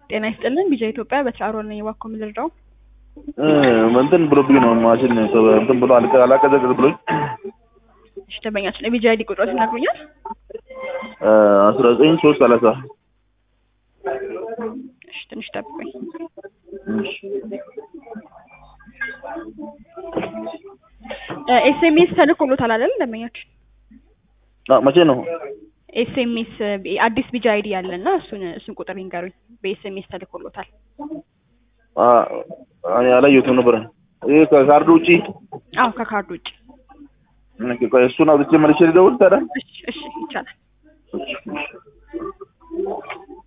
ጤና ይስጥልን ቢጃ ኢትዮጵያ በትራሮል ነኝ። እባክዎ ምን ልርዳው? እንትን ብሎብኝ ነው ማሽን እንትን ብሎ አልቀ አላቀዘቅዝ ብሎኝ እሺ ደንበኛችን የቢጃ አይዲ ቁጥሮት ይነግሩኛል? አስራ ዘጠኝ ሶስት ሰላሳ እሺ ትንሽ ጠብቁኝ። ኤስኤምኤስ ተልኮሎታል አይደል ደንበኛችን? መቼ ነው? ኤስኤምኤስ አዲስ ቢጃ አይዲ ያለና እሱን እሱን ቁጥር ይንገሩኝ። በኤስኤምኤስ ተልኮሎታል። እኔ አላየሁትም ነበር። ይህ ከካርዱ ውጪ አዎ ከካርድ ውጭ። እሱን አውጥቼ መልሼ ልደውል ታዲያ? እሺ እሺ ይቻላል።